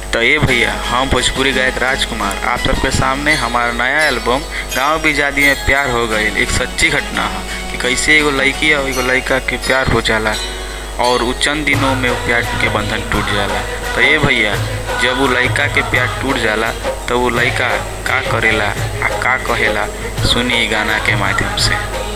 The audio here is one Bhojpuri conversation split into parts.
तो ये भैया हम भोजपुरी गायक राजकुमार आप सबके सामने हमारा नया एल्बम गांव बिजादी में प्यार हो गई एक सच्ची घटना है कि कैसे एगो लड़की और एगो लड़का के प्यार हो जाला और उ चंद दिनों में वो प्यार के बंधन टूट जाला तो ये भैया जब वो लड़का के प्यार टूट जाला तो वो लड़का का करेला आ का कहेला सुनी ई गाना के माध्यम से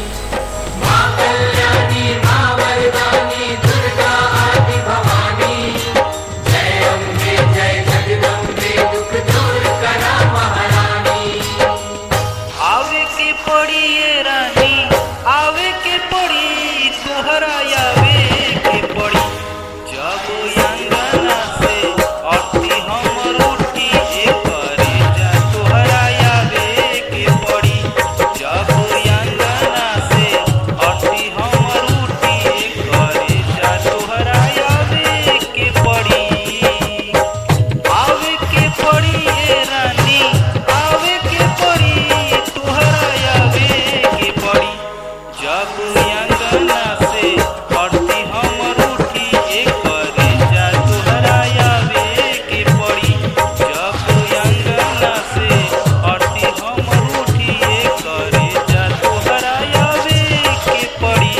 आवे के पड़ी ये रानी आवे के पड़ी तोहरा आवे के पड़ी जब अंगना से अति हमर उठी करे जा तोहरा आवे के पड़ी जब अंगना से अति हमर उठी करे जा तोहरा आवे के पड़ी आवे के पड़ी ए रानी आवे के पड़ी तोहरा आवे के पड़ी जब अंगना से हरती हमर उठी ए करे जा तोहरा आवे के पड़ी जब अंगना से हरती हमर उठी ए करे जा तोहरा आवे के पड़ी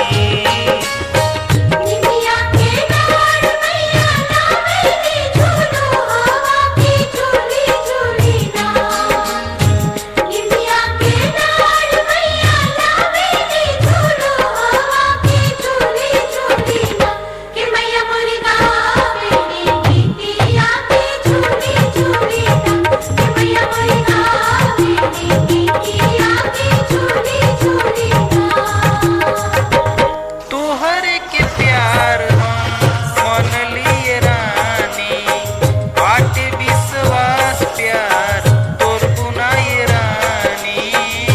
दुनिया के नार मैया नावे के झूलो हवा की झूली झूली ना दुनिया के नार मैया नावे के झूलो हवा की झूली झूली ना कि मैया मोरी गावे ने गीतिया की झूली झूली ना कि मैया मोरी गावे ने गीतिया की झूली झूली ना तोहरे के प्यार हम मन लिए रानी बाटे विश्वास प्यार तोर बुनाई रानी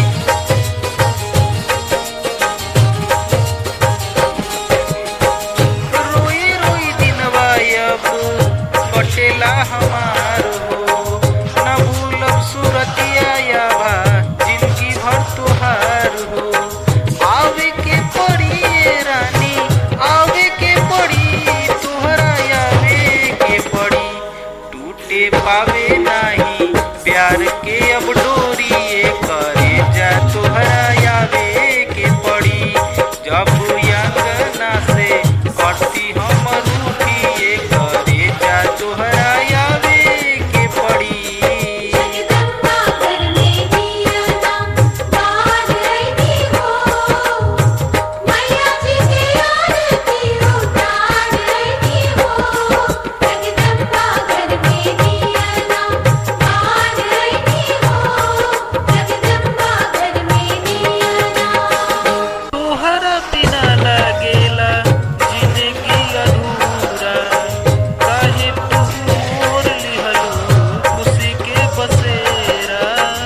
रोई रोई दिनवा अब कटेला हमार हो न भूलब सुरतिया यावा जिंदगी भर तोहार हो आवे के पड़ी ये रानी आवे के पड़ी तोहरा आवे के पड़ी टूटे पावे नहीं प्यार के अब डोरी ये करे जा तोहरा आवे के पड़ी जब अंगना से कटती हम रूठी ये करे जा तोहरा आवे के पड़ी जगदम्बा घर में दिया नाम बाज रही हो मैया जी की आरती उतार रही हो जगदम्बा घर में दिया नाम बाज रही हो जगदम्बा घर में दिया नाम तोहरा बिना लागेला जिंदगी अधूरा काहे तू मोर लिहलू खुशी के बसेरा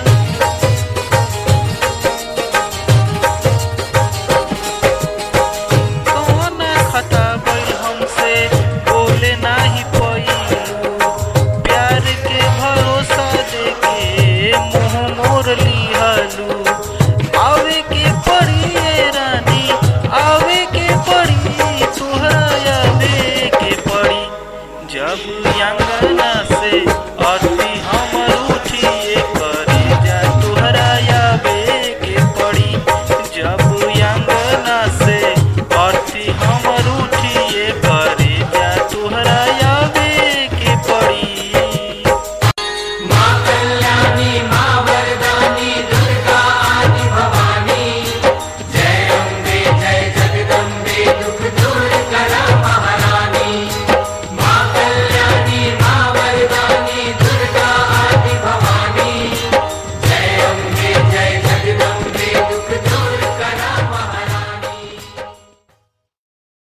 कौना खता गइल हमसे बोले नाही पइलू प्यार के भरोसा देके मुंह मोर लिहलू आवे के पड़ी ए रानी आवे के पड़ी तोहरा आवे के पड़ी जब अंगना से और